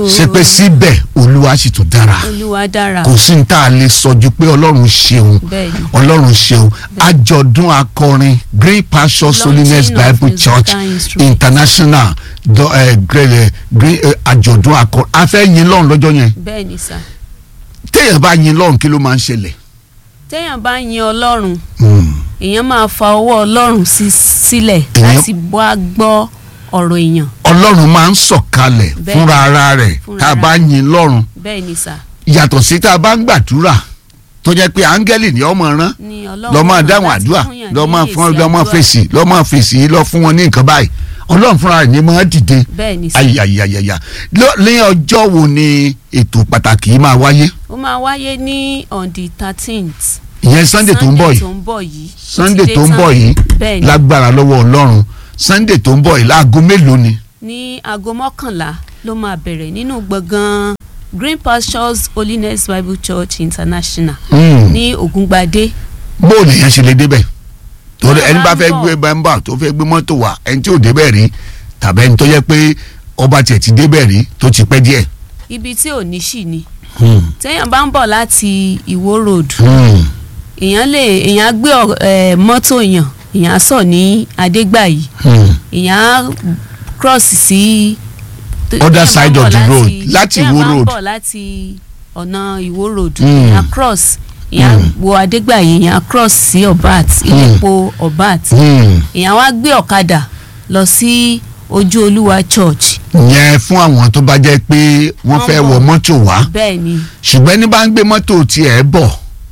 ṣe pé síbẹ̀ olúwa sì tún dára olúwa dára kò sí ní tá a lè sọ ju pé ọlọ́run ṣeun bẹ́ẹ̀ ni ọlọ́run ṣeun àjọ̀dún akọrin green pastures Launching holiness of bible church musical instruments. international do- eh, green eh, green eh, àjọ̀dún akọrin a fẹ́ yin lọ́run lọ́jọ́ yẹn bẹ́ẹ̀ ni sà téèyàn bá yin lọ́run kí ló máa ń ṣẹlẹ̀. téèyàn bá yin ọlọ́run Hmm. èèyàn máa fa ọwọ́ ọlọ́run sí sílẹ̀ Èèyàn- láti wá gbọ́ ọ̀rọ̀ èèyàn ọlọ́run máa ń sọ̀kalẹ̀ Bẹ́ẹ̀. fúnra ara rẹ̀ Fúnra tá a ara bá rẹ̀. yin lọ́run bẹ́ẹ̀ ni sà yàtọ̀ sí tá a bá ń gbàdúrà tó jẹ́ pé áńgẹ́lì ni ọmọ rán ni ọlọ́run lọ́ máa rán dáhùn láti àdúrà fúnyàn lọ́ ní máa èsì fún lọ́ máa àdúrà. fèsì lọ́ máa fèsì lọ́ fún wọn ní nǹkan báyìí ọlọ́run fúnra rẹ̀ ni máa dìde bẹ́ẹ̀ ni sà ayayayaya ní ọjọ́ wo ni ètò pàtàkì yìí máa wáyé ó máa wáyé ní on the thirteenth ìyẹn sunday tó ń bọ̀ tó yìí ń bọ̀ yìí sunday Ti dé tó ń tán. bọ̀ yìí bẹ́ẹ̀ ni lágbára lọ́wọ́ ọlọ́run sunday tó ń bọ̀ yìí láago mélòó ni. ní aago mọ́kànlá ló máa bẹ̀rẹ̀ nínú gbọ̀ngàn green pastures holiness bible church international Hmm. ní ògúngbadé bó o lèèyàn ṣe lè débẹ̀ torí Tá a ẹni bá bá ń fẹ́ bọ̀. gbé bẹ́ńbà tó fẹ́ gbé mọ́tò wá ẹni tí ò débẹ̀ rí tàbí ẹni tó yẹ pé ọba tiẹ̀ ti débẹ̀ rí tó ti pẹ́ díẹ̀. ibi tí ò ní ṣì ni téèyàn bá ń bọ̀ láti ìwó road Hmm. èèyàn lè èèyàn á gbé ọ- eh, mọ́tò èèyàn èèyàn á sọ̀ ní adégbàyí Hmm. èèyàn á cross sí. Other téèyàn bá ń side bọ̀ of the láti- road, láti téèyàn Ìwó bá ń road. bọ̀ láti ọ̀nà ìwó road Mm. èèyàn á cross èèyàn á Mm. wo adégbàyí èèyàn á cross sí ọ̀bát ilé epo ọ̀bát Hmm. èèyàn wá gbé ọ̀kadà lọ sí ojú olúwa church yẹn fún àwọn tó bá jẹ́ pé wọ́n Wọ́n fẹ́ bọ̀. wọ mọ́tò wá bẹ́ẹ̀ ni ṣùgbọ́n ní bá ń gbé mọ́tò tiẹ̀ bọ̀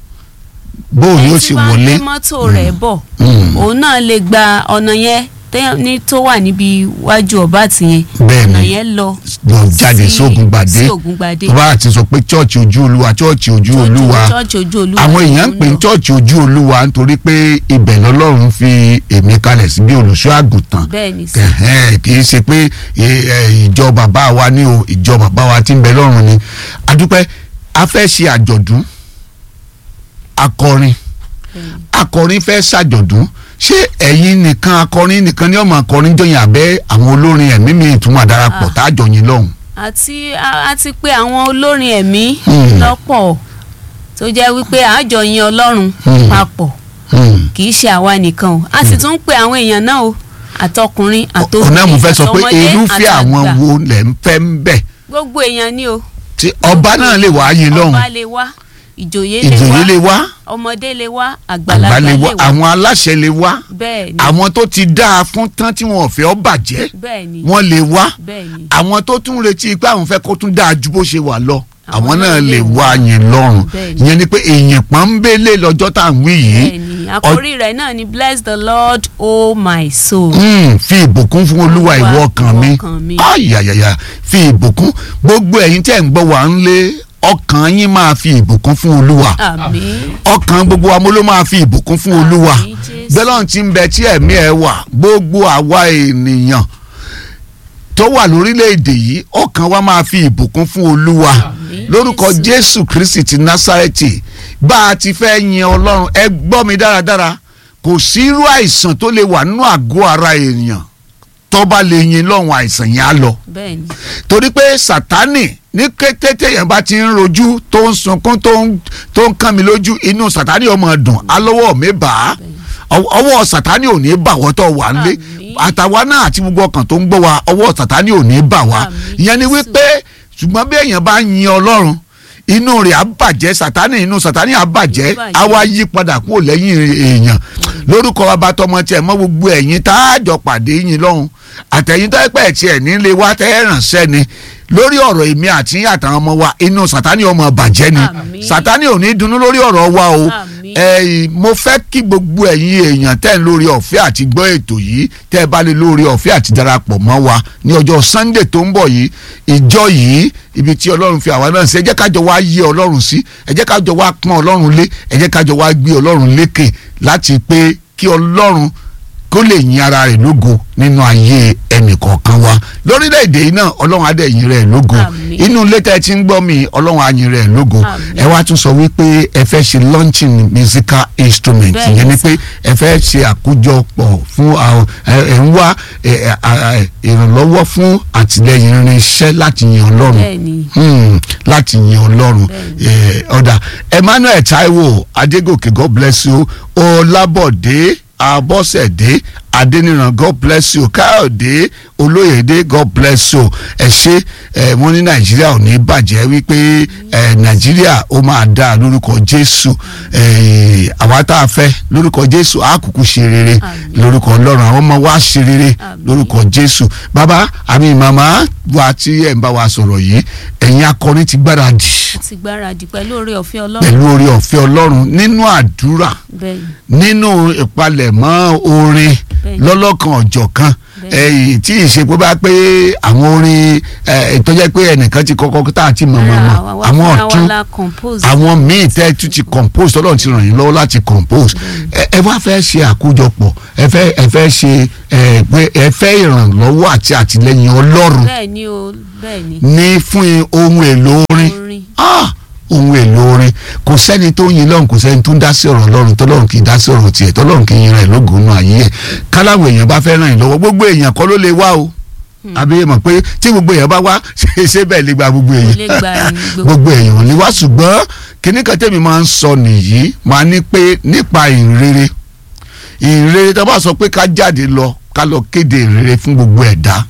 bóun ẹni yóò tí sì bá ń wọlé. gbé mọ́tò rẹ̀ bọ̀ Hmm. òun náà lè gba ọ̀nà yẹn tẹ́- ní tó wà níbi iwájú ọ̀bát yẹn Bẹ́ẹ̀ ni. ọ̀nà yẹn lọ lọ jáde sí- sógun gbàdé sí Ògúngbadé tó bá ti sọ pé chọ́ọ̀chì ojú olúwa chọ́ọ̀chì ojú olúwa church ojú olúwa àwọn èèyàn ń pè ní ló chọ́ọ̀chì ojú olúwa nítorí pé ibẹ̀ lọ́lọ́run fi èmi kalẹ̀ sí bí olùṣọ́ àgùntàn bẹ́ẹ̀ ni sà Ẹ̀hẹ́n, kì í ṣe pé ẹ, ẹ, ìjọ bàbá wa ní o ìjọ bàbá wa tí ń bẹ lọ́run ni adúpẹ́ a fẹ́ ṣe àjọ̀dún akọrin akọrin fẹ́ ṣàjọ̀dún ṣé ẹ̀yin nìkan akọrin nìkan ni ọmọ akọrin jọyìn abẹ́ àwọn olórin ẹ̀mí mi ìtumọ̀ àdarapọ̀ Ah. tá a jọyìn lọ́hùn. àti a- àti pé àwọn olórin ẹ̀mí Hmm. lọ́pọ̀ tó jẹ́ wípé àjọ yin ọlọ́run Hmm. papọ̀ Hmm. kì í ṣe àwa nìkan o a sì tún ń pe àwọn èèyàn náà o àtọkùnrin àtobìnrin ọ̀nà mo fẹ́ sọ pé àtọmọdé, irúfẹ́ àwọn àtàgbà. wo lẹ̀ ń fẹ́ ń bẹ̀ gbogbo èèyàn ni o tí ọba náà lè wá yín lọ́hùn ọba lè wá ìjòyè lè ìjòyè wá lè wá ọmọdé lè wá àgbà àgbàlagbà lè lè wá wá àwọn aláṣẹ lè wá bẹ́ẹ̀ ni àwọn tó ti dáa fún tán tí wọn ò fẹ́ ọ bàjẹ́ bẹ́ẹ̀ ni wọ́n lè wá bẹ́ẹ̀ ni àwọn tó tún retí pé àwọn fẹ́ kó tún dáa ju bó ṣe wà lọ Àwọn àwọn náà náà lè lè wá wá. yín lọ́rùn Bẹ́ẹ̀ ni. ìyẹn ni pé èèyàn pọ́nbélé lọ́jọ́ tá à ń wí yìí bẹ́ẹ̀ ni àkórí rẹ̀ náà ni bless the lord oh my soul. Hmm, fi ìbùkún fún olúwa Olúwa, ìwọ ọkàn mi ìwọ ọkàn mi. ayayaya fi ìbùkún gbogbo ẹ̀yin tẹ́ ń gbọ́ wà ń lé ọkàn yín máa fi ìbùkún fún olúwa àmín ọkàn gbogbo wa mo ló máa fi ìbùkún fún olúwa Àmín, Jésù. bẹ́lọ́n ti ń bẹ tí ẹ̀mí ẹ̀ wà gbogbo àwa ènìyàn tó wà lórílẹ̀‐èdè yìí ọkàn wa máa fi ìbùkún fún olúwa Àmín, lórúkọ Jésù. jésù kristi ti násárẹ́tì bá a ti fẹ́ yin ọlọ́run ẹ gbọ́ mi dáradára kò sí irú àìsàn tó lè wà nínú àgọ́ ara èèyàn tó bá lè yin lọ́hùn àìsàn yẹn á lọ bẹ́ẹ̀ ni torí pé sátánì ní kété téèyàn bá ti ń rojú tó ń sunkún tó ń tó ń kàn mí lójú inú sátánì ọmọ dùn alọ́wọ́ mi bà á Ọwọ́- ọwọ́ sátánì ò ní bà wọ́n tó wà nílé Àmín. àtàwa náà àti gbogbo ọkàn tó ń gbọ́ wa ọwọ́ sátánì ò ní bà wá Àmín, ìyẹn ni Jésù. wípé ṣùgbọ́n bí èèyàn bá yin ọlọ́run inú rẹ̀ á bàjẹ́ sátánì inú sátánì á bàjẹ́ bàjẹ́. á wá yí padà kúrò lẹ́yìn èèyàn lórúkọ bàbá tọmọ tiẹ̀ mọ́ gbogbo ẹ̀yin tá a jọ pàdé yín lọ́hùn àtẹ̀yìn tó pẹ̀ tiẹ̀ nílé wa tẹ́ ẹ̀ ránṣẹ́ ni lórí ọ̀rọ̀ èmi àti yín àtàwọn ọmọ wa inú sátánì ọmọ bàjẹ́ ni Àmín. sátánì ò ní dunnú lórí ọ̀rọ̀ wa o Àmín. ẹ mo fẹ́ kí gbogbo ẹ̀yin èèyàn tẹ́ ń lórí ọ̀fẹ́ àti gbọ́ ètò yìí tẹ́ ẹ bá lè lórí ọ̀fẹ́ àti darapọ̀ mọ́ wa ní ọjọ́ sunday tó ń bọ̀ yìí ìjọ yìí ibi tí ọlọ́run fi àwa náà sí ẹ jẹ́ kájọ wá yé ọlọ́run sí ẹ jẹ́ kájọ wá pọ́n ọlọ́run lé ẹ jẹ́ kájọ wá gbé ọlọ́run lékè láti pé kí ọlọ́run kó lè yin ara rẹ̀ lógo nínú ayé ẹnì kọ̀ọ̀kan wa lórílẹ̀‐èdè yìí náà ọlọ́run á dẹ̀ yin rẹ̀ lógo Àmín. inú ilé tẹ́ ẹ ti ń gbọ́ mi ọlọ́run á yin rẹ̀ lógo Àmín. ẹ wá tún sọ wípé ẹ fẹ́ ṣe launching musical instrument Bẹ́ẹ̀ ìyẹn ni ni pé ẹ fẹ́ ṣe àkójọpọ̀ fún àwọn ẹ ẹ ń wá ẹ, ẹ, a- a- ìrànlọ́wọ́ fún àtìlẹyìn irinṣẹ́ láti yin ọlọ́run bẹ́ẹ̀ni Hmm, láti yin ọlọ́run Bẹ́ẹ̀ni. Eh, ọ̀dà emmanuel taiwo adégòkè god bless you ọlábọ̀dé abọ́sẹ̀dé adéníran god bless you káyọ̀dé olóyèdè god bless you ẹ ṣé ẹ wọ́n ní nàìjíríà ò ní bàjẹ́ wípé ẹ nàìjíríà ó máa dá lórúkọ jésù ẹ àwa tá a fẹ́ lórúkọ jésù á kúkú ṣe rere Àmín. lórúkọ ọlọ́run àwọn ọmọ wa ṣe rere Àmín. lórúkọ jésù bàbá àmì màmá wa tí ẹ̀ ń bá wa sọ̀rọ̀ yìí ẹ̀yin akọrin ti gbáradì ti gbáradì pẹ̀lú oore ọ̀fẹ́ ọlọ́run pẹ̀lú orí ọ̀fẹ́ ọlọ́run nínú àdúrà bẹ́ẹ̀ni nínú ìpalẹ̀mọ́ orin Bẹ́ẹ̀ni. lọ́lọ́kan ọ̀jọ̀kan Bẹ́ẹ̀ni. ẹ̀yìn tí ìṣe pé bá pé àwọn orin ẹ̀, tó jẹ́ pé ẹnìkan ti kọ́kọ́ tá a ti mọ̀ mọ̀ mọ̀ Ara wa àwọn fúnra wa ọ̀tún la compose àwọn míì tẹ́ tún ti compose tọ́lọ́run ti ràn yín lọ́wọ́ láti compose ẹ ẹ wá fẹ́ ṣe àkójọpọ̀ ẹ fẹ́ ẹ fẹ́ ṣe ẹ pé ẹ fẹ́ ìrànlọ́wọ́ àti àtìlẹ́yìn ọlọ́run bẹ́ẹ̀ni o bẹ́ẹ̀ni ní fún ohun èlò orin orin ah ohun èlò orin kò sẹ́ni tó yin lọ́run kò sẹ́ni tó ń dá sí ọ̀rọ̀ ọlọ́run tọ́lọ́run kì í dá sí ọ̀rọ̀ tiẹ̀ tọ́lọ́run kì í yin rẹ̀ lógun nù ayé ẹ̀ káláwọ̀ èèyàn bá fẹ́ ràn yín lọ́wọ́ gbogbo èèyàn kọ́ ló lè wá o àbí ẹ mọ̀ pé tí gbogbo èèyàn bá wá ṣe ṣe bẹ́ẹ̀ lè gba gbogbo kò èèyàn lè gba ẹni gbogbo gbogbo èèyàn ò ní wá ṣùgbọ́n kíní kan tẹ́mi máa ń sọ nìyí máa ní pé nípa ìrere ìrere tó bá sọ pé ká jáde lọ ká lọ kéde ìrere fún gbogbo ẹ̀dá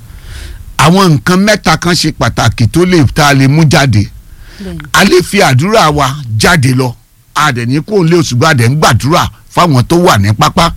àwọn nǹkan mẹ́ta kan ṣe pàtàkì tó lè tá a lè mú jáde bẹ́ẹ̀ni a lè fi àdúrà wa jáde lọ a dẹ̀ ní kó lé òṣùgbọ́n a dẹ̀ ń gbàdúrà fáwọn tó wà ní pápá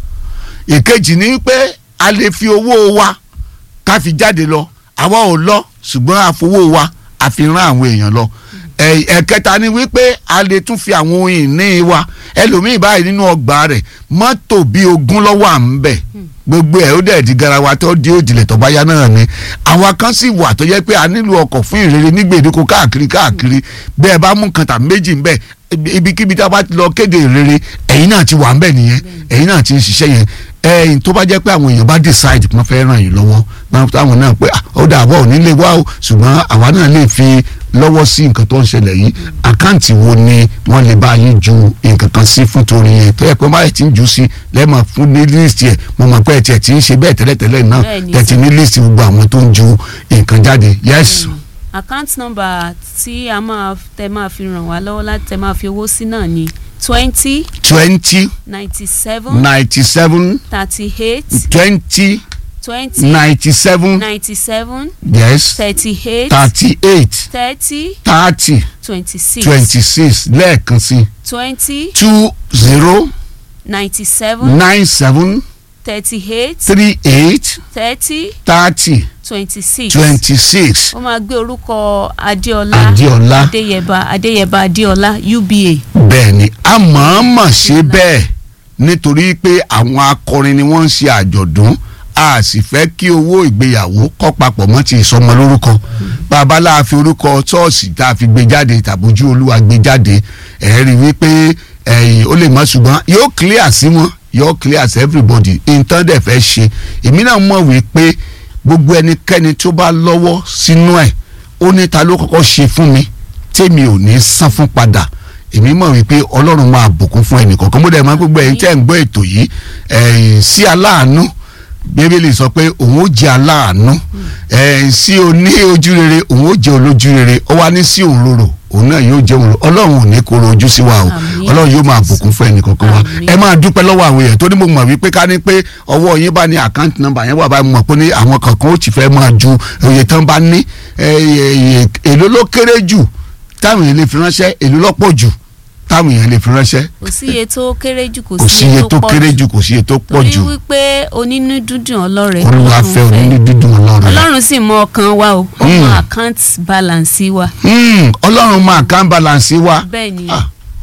ìkejì ni pé a lè fi owó wa ká fi jáde lọ àwa ò lọ ṣùgbọ́n a fowó wa a fi rán àwọn èèyàn lọ ẹ- ẹ̀kẹta ni wípé a lè tún fi àwọn ohun ìní wa ẹlòmíì báyìí nínú ọgbà rẹ̀ mọ́tò bíi ogún lọ́wọ́ à ń bẹ̀ gbogbo ẹ̀ ó dẹ̀ di garawa tó di òjìlẹ̀ tó bá yá náà ni àwa kan sì wà tó jẹ́ pé a nílò ọkọ̀ fún ìrere ní gbèdéko káàkiri káàkiri bẹ́ẹ̀ bá mú kan tàbí méjì ń bẹ̀ ibikíbi tá a bá ti lọ kéde ìrere ẹ̀yin náà ti wà ń bẹ̀ nìyẹn ẹ̀yin náà ti ń ṣiṣẹ́ yẹn ẹ̀yin tó bá jẹ́ pé àwọn èèyàn bá decide pé wọ́n fẹ́ ràn yín lọ́wọ́ náà táwọn náà pé "Ah, ó dà bọ́ ò ní lè wá o ṣùgbọ́n àwa náà lè fi lọ́wọ́ sí nǹkan tó ń ṣẹlẹ̀ yìí àkáǹtì wo ni wọ́n lè bá yín ju nǹkan kan sí fún torí yẹn tó yẹ pé báyìí ti ń jù sí lẹ́ẹ̀mọ̀ fún ní list yẹn mo mọ̀ pé ẹ̀ tiẹ̀ ti ń ṣe bẹ́ẹ̀ tẹ́lẹ̀tẹ́lẹ̀ náà Bẹ́ẹ̀ni, tẹ̀ ti ní list gbogbo àwọn tó ń ju nǹkan jáde yes account number tí a máa tẹ máa fi ràn wá lọ́wọ́ láti tẹ máa fi owó sí náà ni twenty twenty ninety seven ninety seven thirty eight twenty twenty ninety seven ninety seven yes thirty eight thirty eight thirty thirty twenty six twenty six lẹ́ẹ̀kan sí twenty two zero ninety seven nine seven thirty eight three eight thirty thirty twenty six twenty six ó máa gbé orúkọ adéọlá Adéọlá. adéyẹba adéyẹba adéọlá uba bẹ́ẹ̀ ni a mọ̀ọ́mọ̀ ṣe bẹ́ẹ̀ nítorí pé àwọn akọrin ni wọ́n ń ṣe àjọ̀dún a sì fẹ́ kí owó ìgbéyàwó kọ́ papọ̀ mọ́ ti ìsọmọ lórúkọ bàbá la fi orúkọ ṣọ́ọ̀ṣì tá a fi gbé jáde tàbójú olúwa gbé jáde ẹ̀ rí wípé ẹ̀yìn ó lè mọ̀ ṣùgbọ́n yóò clear sí wọn yóò clear sí everybody nǹkan dẹ̀ fẹ́ ṣe èmi náà mọ̀ wípé gbogbo ẹnikẹ́ni tó bá lọ́wọ́ sínú ẹ̀ ó ní ta ló kọ́kọ́ ṣe fún mi tèmi ò ní san fún padà èmi mọ̀ wípé ọlọ́run máa bùkún fún ẹnì kọ̀ọ̀kan mo dẹ̀ máa gbogbo ẹ̀yin tẹ́ ń gbọ́ ètò yìí ẹ̀yìn sí aláàánú bíbélì sọ pé òun ó jẹ́ aláàánú ẹ̀yìn sí oní ojú rere òun ó jẹ́ olójú rere ó wá ní sí òróró òun náà yóò jẹ́ òróró ọlọ́run ò ní kóró ojú sí wa o Àmín. ọlọ́run yóò máa bùkún fún ẹnì kọ̀ọ̀kan wa Àmín. ẹ máa dúpẹ́ lọ́wọ́ àwọn èèyàn tó ní mo mọ̀ wípé ká ní pé ọwọ́ yín bá ní àkáǹtì nọ́mbà yẹn wà báyìí mo mọ̀ pé ní àwọn kankan ó ti fẹ́ máa ju òye tán bá ní ẹ, ẹ, ẹ, èló ló kéré jù táwọn èèyàn lè fi ránṣẹ́ èló lọ́pọ̀ jù táwọn èèyàn lè fi ránṣẹ́ kò sí iye tó kéré jù kò sí iye tó kéré jù kò sí iye tó pọ̀ torí jù wípé onínú dúdùn ọlọ́rẹ̀ olúwa fẹ́ onílé dídùn ọlọ́run rẹ̀. ọlọ́run sì mọ ọkàn wa o ó mọ account balance wa Hmm, ọlọ́run máa kán balance wa bẹ́ẹ̀ ni Ah,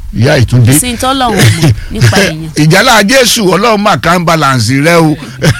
ìyá ìtúndé sí tọ́lọ́run mọ̀ nípa èèyàn ìjálá jésù ọlọ́run máa kàn balance rẹ o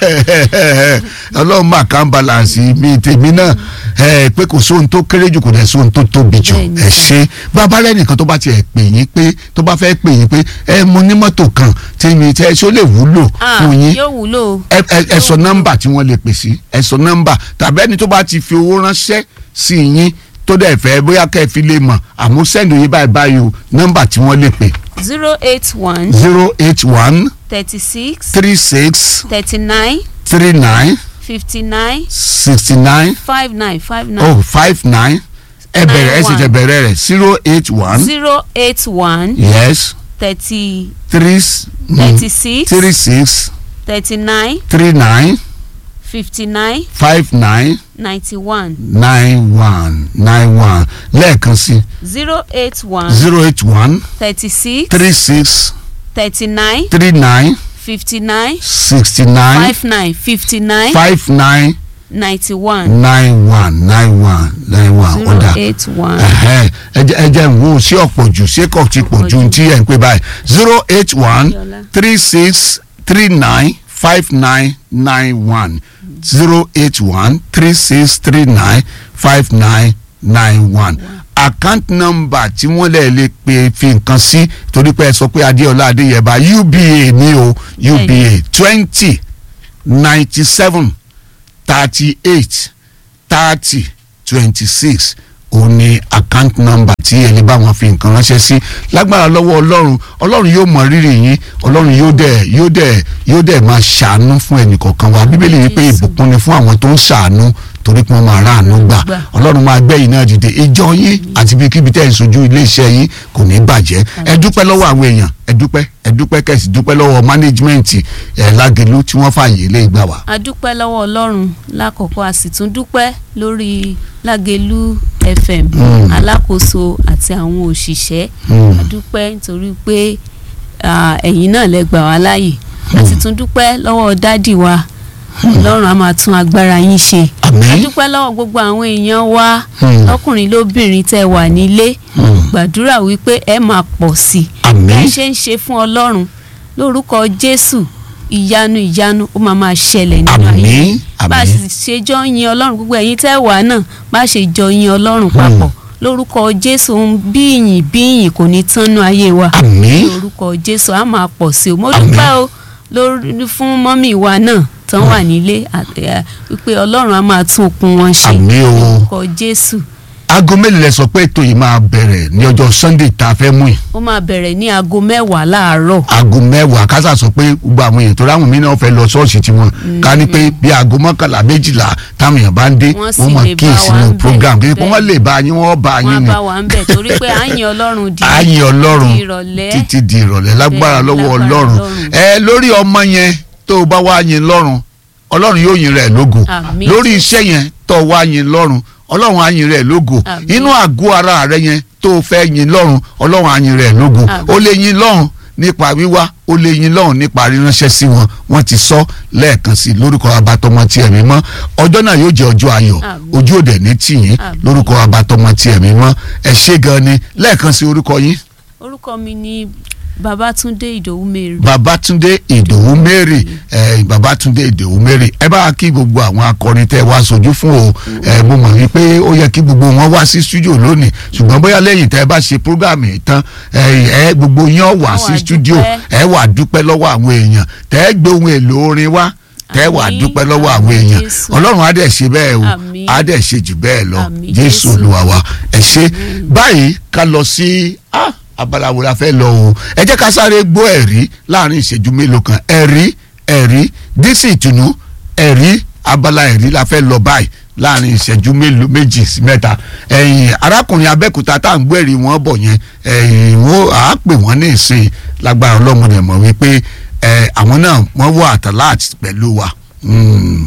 ọlọ́run máa kàn balance mi tèmi náà ẹ, pé kò sóhun tó kéré jù kò dẹ̀ sóhun tó tóbi jù Bẹ́ẹ̀ni. ẹ ṣe bàbá lẹ́nìkan tó bá tiẹ̀ pè yín pé tó bá fẹ́ pè yín pé ẹ mo ní mọ́tò kan tí mi tẹ́ ṣó lè wúlò Ah, fún yín yóò wúlò ẹ ẹ ẹ sọ nọ́mbà tí wọ́n lè pè sí ẹ sọ nọ́mbà tàbí ẹni tó bá ti fi owó ránṣẹ́ sí yín tó dẹ̀ fẹ́ bóyá kẹ́ ẹ fi lè mọ̀ àmọ́ sẹ́ndì yín báyìí báyìí o nọ́mbà tí wọ́n lè pè zero eight one zero eight one thirty six three six thirty nine three nine fifty nine sixty nine five nine five nine oh five nine ẹ bẹ̀rẹ̀ ẹ sì tẹ bẹ̀rẹ̀ rẹ̀ zero eight one zero eight one yes thirty three s- mm, thirty six three six thirty nine three nine fifty nine five nine ninety one nine one nine one lẹ́ẹ̀kan sí zero eight one zero eight one thirty six three six thirty nine three nine fifty nine sixty nine five nine fifty nine five nine ninety one nine one nine one nine one zero ọ̀dà eight one ẹ̀hẹ́, ẹ jẹ́ ẹ jẹ́ ń wo sí ọ̀pọ̀ jù sí kò tí pọ̀ ju tí ẹ̀ ń pè báyìí zero eight one Yọlá. three six three nine five nine nine one zero eight one three six three nine five nine nine one account number tí wọ́n lè lè pe fi nǹkan sí torí pé ẹ sọ pé adéọlá adéyẹba uba ní o uba twenty ninety seven thirty eight thirty twenty six òun ni account number tí ẹni bá wọn fi nǹkan ránṣẹ́ sí lágbára lọ́wọ́ ọlọ́run ọlọ́run yóò mọ rírì yín ọlọ́run yóò dẹ̀ yóò dẹ̀ yóò dẹ̀ máa ṣàánú fún ẹnì kọ̀ọ̀kan wa bíbélì yìí pé ìbùkún ni fún àwọn tó ń ṣàánú torí pé wọ́n máa ráàánú gbà Gbà. ọlọ́run máa gbẹ̀yìn náà dìde ìjọ yín àti ibikíbi tẹ́ ẹ̀ ń sojú iléeṣẹ́ yín kò ní bàjẹ́ ẹ dúpẹ́ lọ́wọ́ àwọn èèyàn ẹ dúpẹ́ ẹ dúpẹ́ kẹ̀sì dúpẹ́ lọ́wọ́ mánéjìmẹ́ǹtì ẹ̀ lágẹ̀lú tí wọ́n fààyè lé ìgbà wá. a dúpẹ́ lọ́wọ́ ọlọ́run lákọ̀ọ́kọ́ a sì tún dúpẹ́ lórí lágẹ̀lú fm Mm. alákòóso àti àwọn òṣìṣẹ́ Mm. a dúpẹ́ nítorí pé ah, ẹ̀yin náà lẹ gbà wá láàyè a sì tún dúpẹ́ lọ́wọ́ dádì wa ọlọ́run a máa tún agbára yín ṣe a àmín dúpẹ́ lọ́wọ́ gbogbo àwọn èèyàn wa Mm. lọ́kùnrin lóbìnrin tẹ́ wà nílé Mm. gbàdúrà wípé ẹ máa pọ̀ sí i àmín bẹ́ẹ̀ ṣe ń ṣe fún ọlọ́run lórúkọ jésù ìyanu ìyanu ó máa máa ṣẹlẹ̀ nínú ayé àmín bá a àmín sì ṣe jọ yin ọlọ́run gbogbo ẹ̀yin tẹ́ wà náà bá a ṣe jọ yin ọlọ́run papọ̀ lórúkọ jésù ń bí ìyìn bí ìyìn kò ní tánú ayé wa àmín lórúkọ jésù á máa pọ̀ sí o mo Àmín. dúpẹ́ o lórí fún mọ́mì wa náà tán wà nílé àti, eh, wípé ọlọ́run á máa tún okun wọn ṣe àmín o lórúkọ jésù aago mélòó lẹ sọ pé ètò yìí máa bẹ̀rẹ̀ ní ọjọ́ sunday tá a fẹ́ mú yìí ó máa bẹ̀rẹ̀ ní aago mẹ́wàá láàárọ̀ aago mẹ́wàá kásá sọ pé gbogbo àwọn èèyàn tó ráwọn mí náà fẹ́ lọ ṣọ́ọ̀ṣì tiwọn ká ní pé bí aago mọ́kànlá méjìlá táwọn èèyàn bá ń dé Wọ́n sì wọ́n mọ̀ lè kí bá wa ìsinú ń bẹ̀. program kí wọ́n Bẹ́ẹ̀. lè bá yín wọ́n bá wọn yín á ni bá wa ń bẹ̀ torí pé à ń yin ọlọ́run di ààyè ọlọ́run di ìrọ̀lẹ́ títí di ìrọ̀lẹ́ lágbára Bẹ́ẹ̀, lọ́wọ́ lágbára ọlọ́run Ọlọ́run. ẹ lórí ọmọ yẹn tó o bá wá yin lọ́run ọlọ́run yóò yin rẹ̀ lógo Àmín. lórí iṣẹ́ yẹn tó o wá yin lọ́run ọlọ́run á yin rẹ̀ lógo Àmín. inú àgọ́ ara rẹ yẹn tó o fẹ́ yin lọ́run ọlọ́run á yin rẹ̀ lógo Àmín. o lè yin lọ́run nípa wíwá o lè yin lọ́run nípa ríránṣẹ́ sí wọn wọ́n ti sọ lẹ́ẹ̀kan sí i lórúkọ abatọmọ tí ẹ̀mí mọ́ ọjọ́ náà yóò jẹ́ ọjọ́ ayọ̀ Àmín. ojú òde ní tìyín Àmín. lórúkọ abatọmọ tí ẹ̀mí mọ́ ẹ ṣé gan ni lẹ́ẹ̀kan sí orúkọ yín orúkọ mi ni babatunde ìdòwú mary babatunde ìdòwú mary ẹ babatunde ìdòwú mary ẹ bá kí gbogbo àwọn akọrin tẹ wá sojú fún o ẹ mo mọ̀ wípé ó yẹ kí gbogbo wọn wá sí studio lónìí ṣùgbọ́n bóyá lẹ́yìn tẹ ẹ bá ṣe program yìí tán ẹ ẹ gbogbo yín ó wá Á sí wá studio dúpẹ́. ẹ wà dúpẹ́ lọ́wọ́ àwọn èèyàn tẹ ẹ gbé ohun èlò orin wá tẹ ẹ wà Àmín. dúpẹ́ lọ́wọ́ àwọn Àmín, èèyàn Jésù. ọlọ́run á dẹ̀ ṣe bẹ́ẹ̀ o Àmín. á dẹ̀ ṣe jù bẹ́ẹ̀ lọ Àmín, jésù Jésù. olúwa wa ẹ ṣe báyìí ká lọ sí ah, abala wo la fẹ́ lọ o ẹ jẹ́ ká sáré gbọ́ ẹ̀rí láàrin ìṣẹ́jú mélòó kan ẹ̀rí ẹ̀rí dísì ìtùnú ẹ̀rí abala ẹ̀rí la fẹ́ lọ báyìí láàrin ìṣẹ́jú mélòó méjì sí mẹ́ta ẹ̀yìn arákùnrin abẹ́kúta tá à ń gbọ́ ẹ̀rí wọn bọ̀ yẹn ẹ̀yìn wọn à á pè wọ́n ní ìsìn lágbára ọlọ́mọdé mọ̀ wípé ẹ̀ àwọn náà wọ́n wọ àtàláàtì pẹ̀lú wa. Mm.